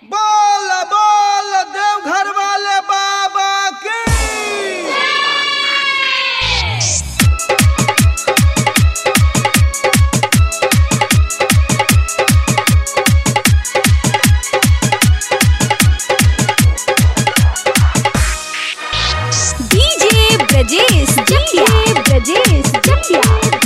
बोल बोल देवघर वाले बाबा की डीजे ब्रजेश जटिया ब्रजेश जटिया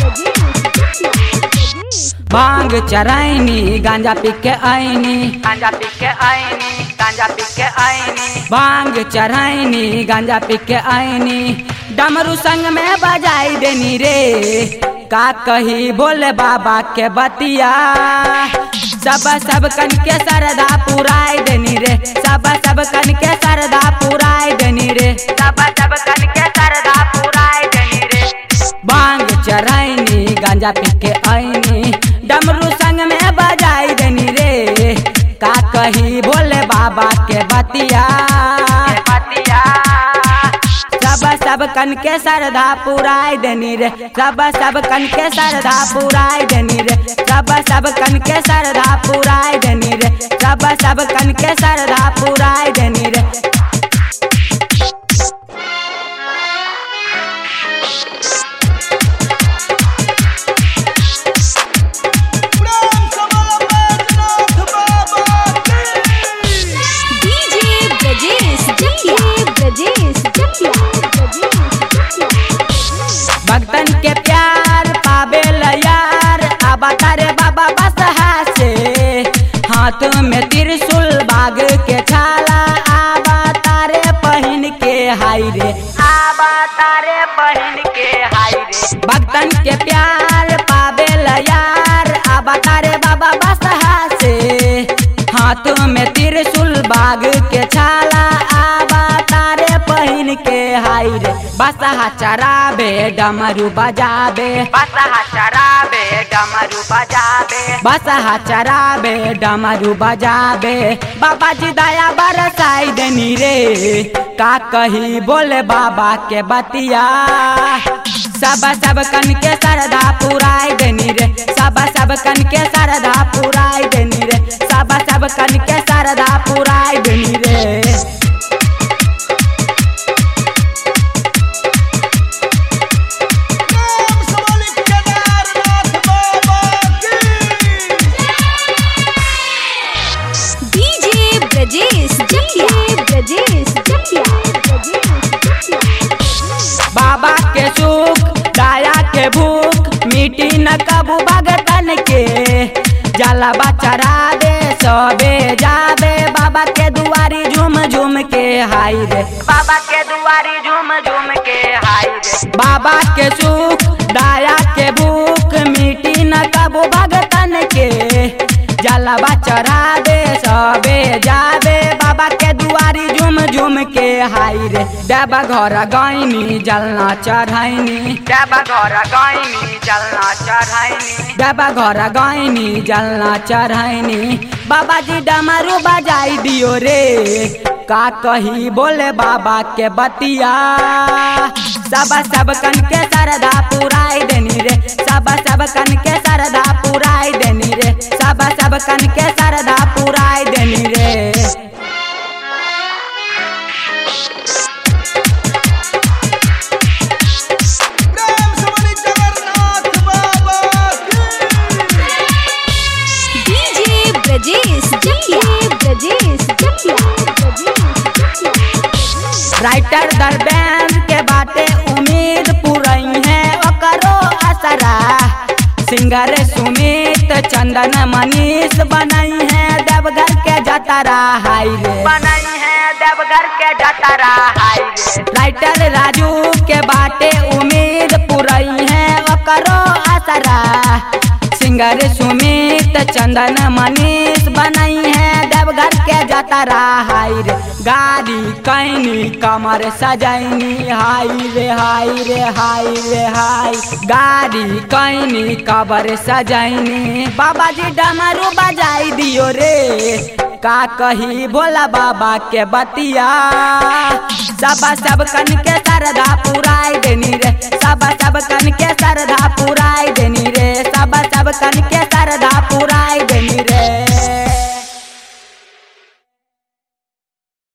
भांग चराइनी गांजा पी के आईनी गांजा पी के आईनी गांजा पी के आईनी भांग चराइनी गांजा पी के आईनी डमरू संग में बजाई देनी रे का कही बोले बाबा के बतिया सब सब कन के सरदा पुराई देनी रे सब सब कन के सरदा पुराई देनी रे सब सब कन के सरदा पुराई देनी रे बांग चराइनी गांजा पी के आईनी डमरू संग में बजाई देनी रे का कही बोले बाबा के बतिया बतिया सब सब कन के सरधा पुराई देनी रे सब सब कन के सरधा पुराई देनी रे सब सब कन के सरधा पुराई देनी रे सब सब कन के सरधा पुराई देनी रे प्रेम से बोलो बैजनाथ बाबा की डीजे ब्रजेश जटिया ब्रजेश जटिया भक्तन के प्यार पावे यार आबा तारे बाबा बसहा से हाथ में त्रिशूल बाग के छाला आबा तारे पहन के हाय रे आबा तारे पहन के हाय रे भक्तन के प्यार पावे यार आबा तारे बाबा बसहा से हाथ में त्रिशूल बाग के छाला आबा तारे पहन के हाय रे बसहा चराबे डमरू बजाबे बसहा चराबे डमरू बजाबे बसहा चराबे डमरू बजाबे बाबा जी दया बरसाई देनी रे का कही बोले बाबा के बतिया सब सब कन के सरदा पुराई देनी रे सब सब कन के सरदा पुराई देनी रे सब सब कन के सरदा पुराई देनी रे प्रेम से बोली केदारनाथ बाबा की डीजे ब्रजेश जटिया ब्रजेश जटिया बाबा के सुख दाया के भूख मिट्टी न कबू भगतन के जलवा चढ़ा दे सबे जाबे बाबा के दुआरी झूम झूम के हाय रे बाबा के दुआरी झूम झूम के हाय रे बाबा के सुख दाया के भूख मिट्टी न कबू भगतन के जलवा चढ़ा दे सबे जाबे बाबा के दुआरी झूम झूम के हाय रे देवा घर गईनी जलना चढ़ाइनी देवा घर गईनी जलना चढ़ाइनी देवा घर गईनी जलना चढ़ाइनी बाबा जी डमरू बजाई दियो रे का कही बोले बाबा के बतिया सब सब कन के सरदा पुराई देनी रे सब सब कन के सरदा पुराई देनी रे सब सब कन के सरदा पुराई देनी रे प्रेम से बोली जगन्नाथ बाबा की डीजे ब्रजेश जटिया ब्रजेश जटिया राइटर दरबैन के बाटे उम्मीद पुरई है ओकरो असरा सिंगर सुमित चंदन मनीष बनई है देवघर के जतरा हाय रे बनई है देवघर के जतरा हाय रे राइटर राजू के बाटे उम्मीद पुरई है ओकरो असरा सिंगर सुमित चंदन मनीष बनई है देवघर के जतरा हाय रे गाड़ी कैनी कमर सजैनी हाय रे हाय रे हाय रे हाय गाड़ी कैनी कबर सजैनी बाबा जी डमरू बजाई दियो रे का कही भोला बाबा के बतिया सब सब कन के सरदा पुराई देनी रे सब सब कन के सरदा पुराई देनी रे सब सब कन के सरदा पुराई